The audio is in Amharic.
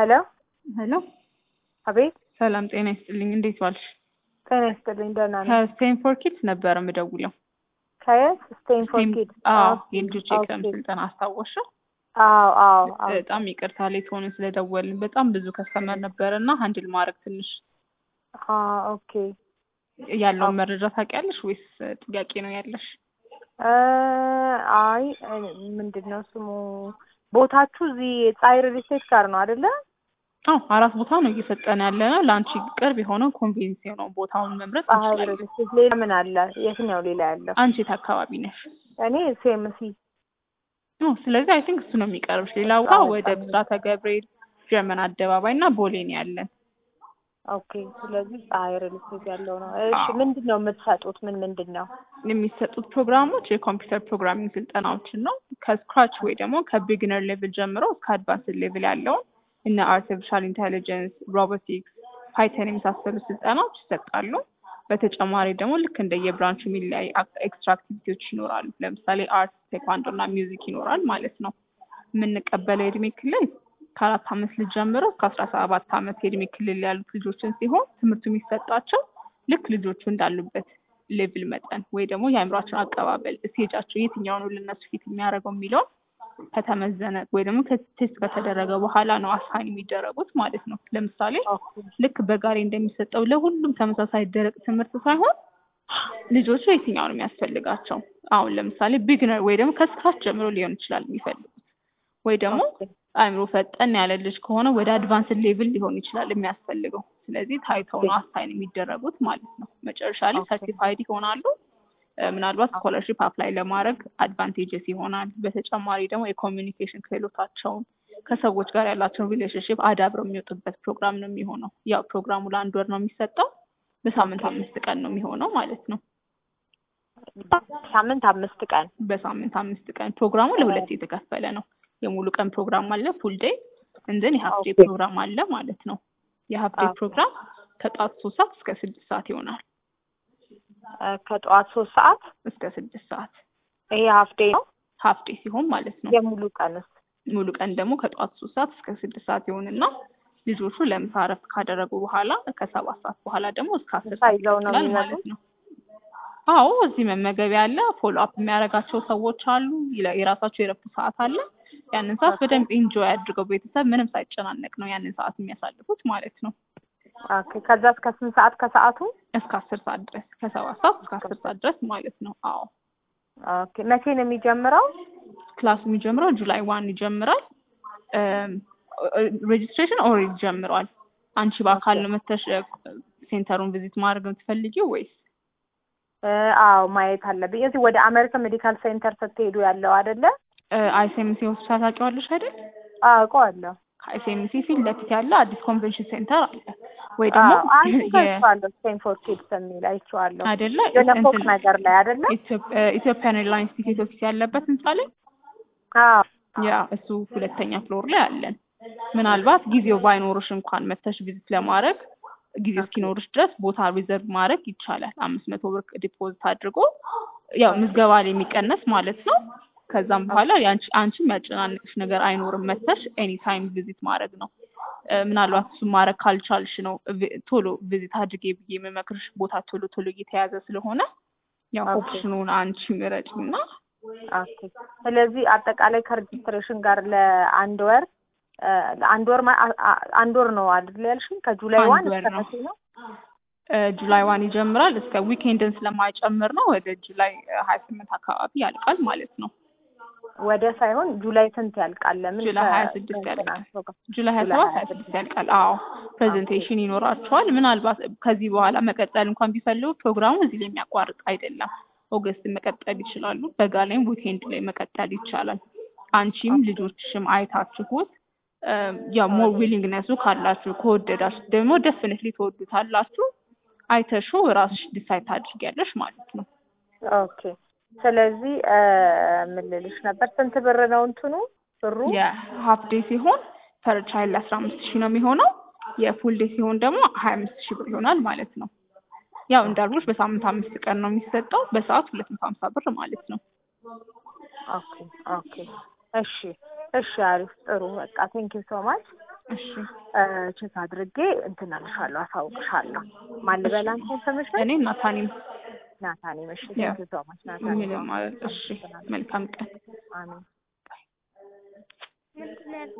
ሄሎ ሄሎ አቤት ሰላም ጤና ይስጥልኝ። እንዴት ዋልሽ? ጤና ይስጥልኝ ደህና ነኝ ከስቴንፎርድ ኪድስ ነበረ የምደውለው። ከየት ስቴንፎርድ ኪድ አዎ የልጆች የክረምት ስልጠና አስታወስሽው? አዎ አዎ አዎ በጣም ይቅርታ ሌት ሆነን ስለደወልን በጣም ብዙ ከስተመር ነበረ እና ሀንድል ማድረግ ትንሽ አ ኦኬ ያለውን መረጃ ታውቂያለሽ ወይስ ጥያቄ ነው ያለሽ? እ አይ ምንድን ነው ስሙ ቦታችሁ እዚህ ፀሐይ ሪል ስቴት ጋር ነው አይደለ? አዎ አራት ቦታ ነው እየሰጠን ያለ ነው። ለአንቺ ቅርብ የሆነው ኮንቬንስ የሆነው ቦታውን መምረጥ ፀሐይ እንችላለን። ሪል ስቴት ሌላ ምን አለ? የትኛው ሌላ ያለው? አንቺ የት አካባቢ ነሽ? እኔ ሴምሲ ኦ ስለዚህ አይ ቲንክ እሱ ነው የሚቀርብሽ። ሌላ ቦታ አዎ፣ ወደ በጣም ብስራተ ገብርኤል፣ ጀርመን አደባባይ እና ቦሌ ነው ያለን። ኦኬ ስለዚህ ፀሐይ ሪል ስቴት ያለው ነው። እሺ አዎ። ምንድን ነው የምትሰጡት? ምን ምንድን ነው? የሚሰጡት ፕሮግራሞች የኮምፒውተር ፕሮግራሚንግ ስልጠናዎችን ነው። ከስክራች ወይ ደግሞ ከቢግነር ሌቭል ጀምሮ እስከ አድቫንስድ ሌቭል ያለውን እነ አርቲፊሻል ኢንቴሊጀንስ፣ ሮቦቲክስ፣ ፓይተን የመሳሰሉ ስልጠናዎች ይሰጣሉ። በተጨማሪ ደግሞ ልክ እንደ የብራንቹ የሚለያይ ኤክስትራ አክቲቪቲዎች ይኖራሉ። ለምሳሌ አርት፣ ቴኳንዶ እና ሚውዚክ ይኖራል ማለት ነው። የምንቀበለው የእድሜ ክልል ከአራት አመት ልጅ ጀምሮ እስከ አስራ ሰባት አመት የእድሜ ክልል ያሉት ልጆችን ሲሆን ትምህርቱ የሚሰጣቸው ልክ ልጆቹ እንዳሉበት ሌቭል መጠን ወይ ደግሞ የአእምሯቸውን አቀባበል ስቴጃቸው የትኛው ነው ለነሱ ፊት የሚያደርገው የሚለውን ከተመዘነ ወይ ደግሞ ቴስት ከተደረገ በኋላ ነው አሳይን የሚደረጉት ማለት ነው። ለምሳሌ ኦኬ ልክ በጋሪ እንደሚሰጠው ለሁሉም ተመሳሳይ ደረቅ ትምህርት ሳይሆን ልጆቹ የትኛው ነው የሚያስፈልጋቸው። አሁን ለምሳሌ ቢግነር ወይ ደግሞ ከስካች ጀምሮ ሊሆን ይችላል የሚፈልጉት ወይ ደግሞ ኦኬ አእምሮ ፈጠን ያለ ልጅ ከሆነ ወደ አድቫንስድ ሌቭል ሊሆን ይችላል የሚያስፈልገው። ስለዚህ ታይተው ነው አሳይን የሚደረጉት ማለት ነው። መጨረሻ ላይ ኦኬ። ሰርቲፋይድ ይሆናሉ። እ፣ ምናልባት ስኮለርሺፕ አፕላይ ለማድረግ አድቫንቴጀስ ይሆናል። በተጨማሪ ደግሞ የኮሚኒኬሽን ክህሎታቸውን ከሰዎች ጋር ያላቸውን ሪሌሽንሽፕ አዳብረው የሚወጡበት ፕሮግራም ነው የሚሆነው። ያው ፕሮግራሙ ለአንድ ወር ነው የሚሰጠው። በሳምንት አምስት ቀን ነው የሚሆነው ማለት ነው። ሳምንት አምስት ቀን በሳምንት አምስት ቀን ፕሮግራሙ ለሁለት የተከፈለ ነው። የሙሉ ቀን ፕሮግራም አለ ፉል ዴይ እንደን የሀፍ ዴይ ኦኬ። ፕሮግራም አለ ማለት ነው። የሀፍ ዴይ ኦኬ። ፕሮግራም ከጠዋት ሶስት ሰዓት እስከ ስድስት ሰዓት ይሆናል። እ፣ ከጠዋት ሶስት ሰዓት እስከ ስድስት ሰዓት ይሄ ሀፍ ዴይ ነው። ሀፍ ዴይ ሲሆን ማለት ነው። የሙሉ ቀንስ ሙሉ ቀን ደግሞ ከጠዋት ሶስት ሰዓት እስከ ስድስት ሰዓት ይሆንና ልጆቹ ለምሳ እረፍት ካደረጉ በኋላ ከሰባት ሰዓት በኋላ ደግሞ እስከ አስር ምሳ ሰዓት ይዘው ነው ይቀጥላል የሚመጡት? ማለት ነው። አዎ እዚህ መመገቢያ አለ። ፎሎ አፕ የሚያደርጋቸው ሰዎች አሉ። ይለ- የራሳቸው የረፍት ሰዓት አለ። ያንን ሰዓት በደንብ ኢንጆይ አድርገው ቤተሰብ ምንም ሳይጨናነቅ ነው ያንን ሰዓት የሚያሳልፉት ማለት ነው። ኦኬ ከዛ እስከ ስንት ሰዓት ከሰዓቱ? እስከ አስር ሰዓት ድረስ ከሰባት ሰዓት እስከ አስር ሰዓት ድረስ ማለት ነው። አዎ ኦኬ መቼ ነው የሚጀምረው? ክላሱ የሚጀምረው ጁላይ ዋን ይጀምራል። ሬጅስትሬሽን ኦልሬዲ ጀምሯል። አንቺ በአካል ነው መተሽ እ፣ ሴንተሩን ቪዚት ማድረግ የምትፈልጊው ወይስ? እ፣ አዎ ማየት አለብኝ። እዚህ ወደ አሜሪካን ሜዲካል ሴንተር ስትሄዱ ያለው አይደለ? አይሲኤምሲ ሆስፒታል ታውቂዋለሽ አይደል? አውቀዋለሁ። ከአይሲኤምሲ ፊት ለፊት ያለ አዲስ ኮንቬንሽን ሴንተር አለ ወይ ደግሞ አዎ አንቺ የ- አይቼዋለሁ። ስቴንፎርድ ኪድስ የሚል አይቼዋለሁ። አይደለ የሆነ ፎቅ እንትን ነገር ላይ አይደለ? ኢትዮጵ- ኢትዮጵያን ኤርላይንስ ቲኬት ኦፊስ ያለበት ህንጻ ላይ አዎ ያ እሱ ሁለተኛ ፍሎር ላይ አለን። ምናልባት ጊዜው ባይኖርሽ እንኳን መተሽ ቪዚት ለማድረግ ጊዜ እስኪኖርሽ ድረስ ቦታ ሪዘርቭ ማድረግ ይቻላል። አምስት መቶ ብር ዲፖዚት አድርጎ ያው ምዝገባ ላይ የሚቀነስ ማለት ነው። ከዛም በኋላ የአንቺ አንቺ የሚያጨናንቅሽ ነገር አይኖርም። መተሽ ኤኒ ታይም ቪዚት ማድረግ ነው። እ፣ ምናልባት እሱን ማድረግ ካልቻልሽ ነው ቪ- ቶሎ ቪዚት አድርጌ ብዬ የምመክርሽ ቦታ ቶሎ ቶሎ እየተያዘ ስለሆነ ያው ኦኬ። ኦፕሽኑን አንቺ ምረጭና ኦኬ። ስለዚህ አጠቃላይ ከሬጅስትሬሽን ጋር ለአንድ ወር እ፣ ለአንድ ወር ማ- አ- አ- አንድ ወር ነው አይደል ያልሽኝ? ከጁላይ አንድ ዋን ወር እስከ ነው። መቼ ነው? እ፣ ጁላይ ዋን ይጀምራል እስከ ዊኬንድን ስለማይጨምር ነው ወደ ጁላይ ሀያ ስምንት አካባቢ ያልቃል ማለት ነው። ወደ ሳይሆን ጁላይ ስንት ያልቃል? ለምን ጁላይ ከ- ሀያ ስድስት ያልቃል። ከእንትናቸው ጋር? ጁላይ ሀያ ጁላይ ሰባት ሀያ ሀያ ስድስት ያልቃል። አዎ ፕሬዘንቴሽን ይኖራቸዋል። ምናልባት ከዚህ በኋላ መቀጠል እንኳን ቢፈልጉ ፕሮግራሙ እዚህ ላይ የሚያቋርጥ አይደለም። ኦገስት መቀጠል ይችላሉ። በጋ ላይም ዊኬንድ ላይ መቀጠል ይቻላል። አንቺም ልጆችሽም አይታችሁት እ፣ ያው ሞር ዊሊንግነሱ ካላችሁ ከወደዳችሁ ደግሞ ደፍንትሊ ትወዱታላችሁ። አይተሹ ራስሽ ዲሳይድ ታድርጊያለሽ ማለት ነው። ኦኬ። ስለዚህ እ፣ ምን ልልሽ ነበር? ስንት ብር ነው እንትኑ ብሩ? የሀፍ ዴይ ሲሆን ፐር ቻይልድ አስራ አምስት ሺህ ነው የሚሆነው። የፉል ዴይ ሲሆን ደግሞ ሀያ አምስት ሺህ ብር ይሆናል ማለት ነው። ያው እንዳልኩሽ በሳምንት አምስት ቀን ነው የሚሰጠው። በሰዓት ሁለት መቶ ሀምሳ ብር ማለት ነው። ኦኬ ኦኬ። እሺ እሺ፣ አሪፍ ጥሩ። በቃ ቴንክ ዩ ሶ ማች እሺ ቼክ አድርጌ እንትን እልሻለሁ፣ አሳውቅሻለሁ። ማን ልበል አንቺ ኢንፎርሜሽን እኔ ናታኒም ናታኔ መሽ ያ ቴንክ ሶ ማች ናታኔ ምንም ማለት እሺ መልካም ቀን አሜን